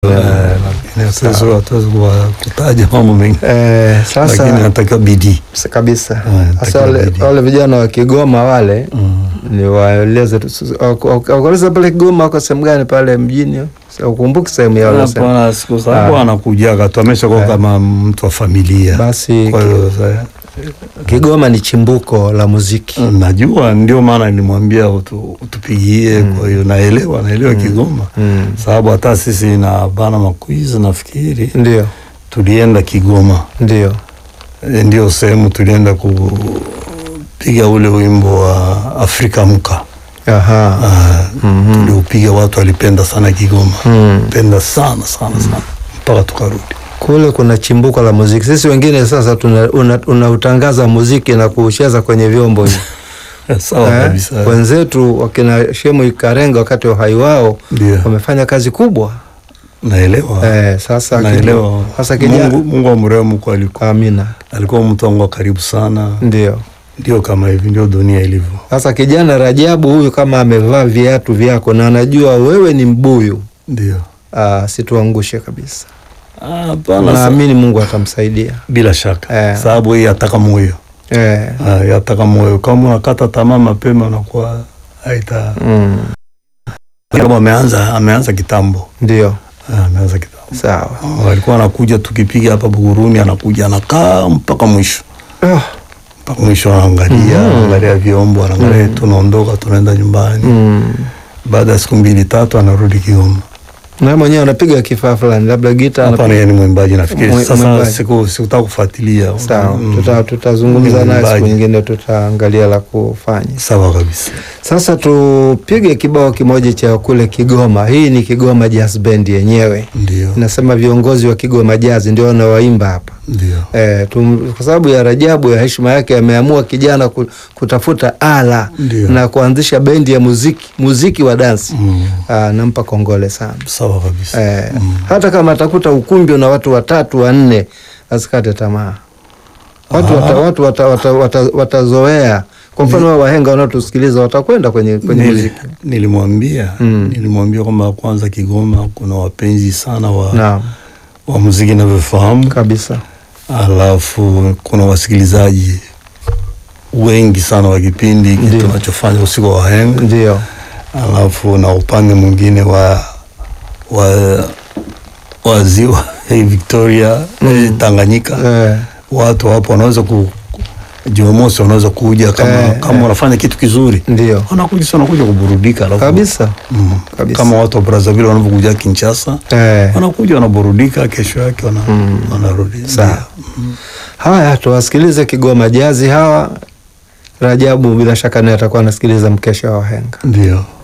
lakini sasa hatuwezi kuwa- kutaja mambo mengi, Eh, lakini sasa natakiwa bidii. s- kabisa Eh, sasa takiwa wale, bidii. wale vijana wa Kigoma wale Mm. ni waeleze tu- s- wako- wako- wakueleza pale Kigoma wako sehemu gani pale mjini, Sa- ukumbuki sehemu yao wanasema. Hapana, siku sababu Ah. anakujaga tu ameshakuwa Eh. kama mtu wa familia. Basi Kwa hiyo sasa, Kigoma ni chimbuko la muziki najua ndio maana nilimwambia utu, utupigie. Kwa hiyo naelewa, naelewa Kigoma mm. sababu hata sisi na bana makwizi nafikiri Ndio, tulienda Kigoma, ndio E, ndio sehemu tulienda kupiga ule wimbo wa Afrika Mka. aha. Ah, Mhm. tuliupiga, watu walipenda sana Kigoma, Mm. penda sana sana sana mpaka tukarudi. Kule kuna chimbuko la muziki. Sisi wengine sasa tuna- una- unautangaza muziki na kuucheza kwenye vyombo hivi. Sawa Eh, kabisa, wenzetu wakina Shemu Ikarenga wakati wa uhai wao ndio wamefanya kazi kubwa naelewa, eh, sasa naelewa. kija- sasa kijana Mungu, Mungu amrehemu, kwa alikuwa amina, alikuwa mtu wangu wa karibu sana. ndio Ndio kama hivi ndio dunia ilivyo. sasa kijana Rajabu huyu kama amevaa viatu vyako na anajua wewe ni mbuyu, Ndio ah, situangushe kabisa. Ah, hapana, sa- Naamini Mungu atamsaidia bila shaka Eh. sababu hii ataka moyo eh, Ah, yataka moyo. Kama unakata tamaa mapema unakuwa haita mm, Sababu ameanza ameanza kitambo ndio Ah, ameanza kitambo. sawa. Oh, alikuwa anakuja tukipiga hapa Buguruni, anakuja anakaa mpaka mwisho Ah, mpaka mwisho, anaangalia anaangalia vyombo, anaangalia tunaondoka, tunaenda nyumbani. mm. Baada ya siku mbili tatu anarudi Kigoma. na mwenyewe anapiga kifaa fulani, labda gita Hapa anapiga- yeye ni mwimbaji nafikiri. Mwi- Sasa mwimbaji. siku sikutaka kufuatilia. Sawa, Mm. tuta- tutazungumza Ni naye siku mwimbaji. nyingine, tutaangalia la kufanya. Sawa kabisa. Sasa tupige kibao kimoja cha kule Kigoma. Hii ni Kigoma Jazz Band yenyewe, Ndio. nasema viongozi wa Kigoma Jazz ndio wanawaimba hapa Ndio. e, tum, kwa sababu ya Rajabu ya heshima yake ameamua kijana ku- kutafuta ala Ndio. na kuanzisha bendi ya muziki muziki wa dansi Mm. Ah, nampa kongole sana Sawa kabisa. e, hata kama atakuta ukumbi una watu watatu wanne, asikate tamaa. Watu Ah. wata, watu wata, wata, wata, watazoea. Kwa mfano wa wahenga wanaotusikiliza watakwenda kwenye, kwenye Nili- muziki. Nilimwambia Mm. nilimwambia kwamba kwanza Kigoma kuna wapenzi sana wa, Naam, wa muziki navyofahamu, kabisa. alafu kuna wasikilizaji wengi sana wa kipindi hiki Ndio. tunachofanya usiku wa wahenga, Ndio, alafu na upande mwingine wa wa wa ziwa eh, Victoria eh, Tanganyika eh, watu hapo wanaweza ku Jumamosi wanaweza kuja kama, Eh, kama eh. wanafanya kitu kizuri ndio wanakuja sana kuja kuburudika alafu kabisa Mm. kabisa. kama watu wa Brazzaville wanavyokuja Kinshasa eh. wanakuja wanaburudika, kesho yake wana, wanarudi. Sawa. Haya, tuwasikilize Kigoma Jazi hawa. Rajabu bila shaka naye atakuwa anasikiliza mkesha wa wahenga. Ndio.